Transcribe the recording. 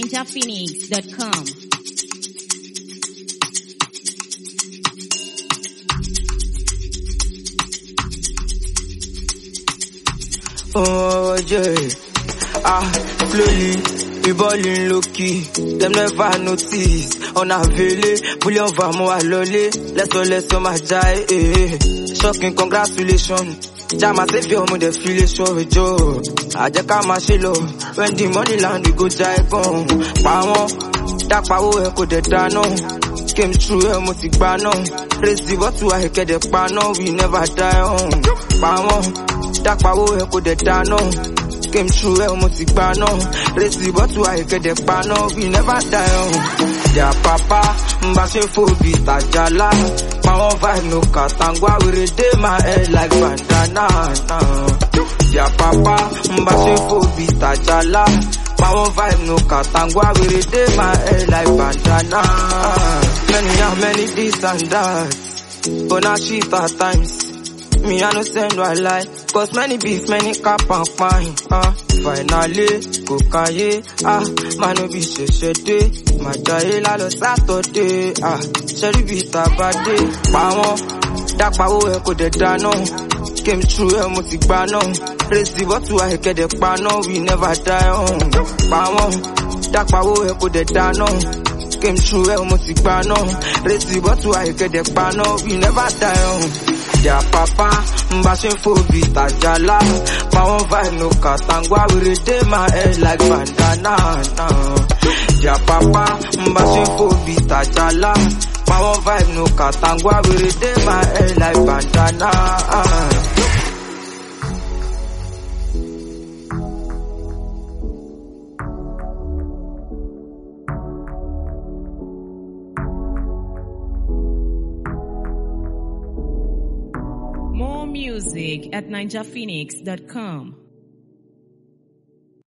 ninjaphoenix.com. Oh yeah, ah slowly we ballin' low key. Them never notice. On a vele, bullion va mo alole. Let's go, let's go, my jai. Eh. Shocking, congratulations. Jama savior mo dey feel it so jo. Àjẹ́ ká máa ṣe lọ. When the money land we go jai gan. Pa wọ́n, dápawó ẹ kò dẹ̀ dáná. Came true ẹ mo ti gbà náà. Raise the bottle àìkẹ́dẹ̀ pa náà. We never die on. Pa wọ́n, dápawó ẹ kò dẹ̀ dáná. Came true ẹ mo ti gbà náà. Raise the bottle àìkẹ́dẹ̀ pa náà. We never die on. Their papa ń bá ṣe fòbí tàjálá. Pa wọ́n vibe no kàtàngbá wèrè dé my head like bandana. Their papa ń bá ṣe fòbí tàjálá. Pa wọ́n vibe no kàtàngbá wèrè dé my head like bandana. Many and many this and that. But now shit at times. Me, I no send no lie. Cause many beef, many cap and pine. Ah, finally, go kaye. Ah, man, no be ṣẹ̀ṣẹ̀ dé. My jaye la lọ Saturday. Ah, ṣẹ́rí bí tabade. Pa wọ́n, dápawó ẹ kò dẹ̀ dáná. Came true ẹ mo ti gbà náà. Raise the bottle àìkẹ́dẹ̀ pa náà. We never die on. Pa wọ́n, dápawó ẹ kò dẹ̀ dáná. Came true ẹ mo ti gbà náà. Raise the bottle àìkẹ́dẹ̀ pa náà. We never die on. Their papa ń bá ṣe fòbí tàjálá. Pa wọ́n vibe no kàtàngbá wèrè dé my head like bandana. Their papa ń bá ṣe fòbí tàjálá. Pa wọ́n vibe no kàtàngbá wèrè dé my head like bandana. More music at ninjaphoenix.com.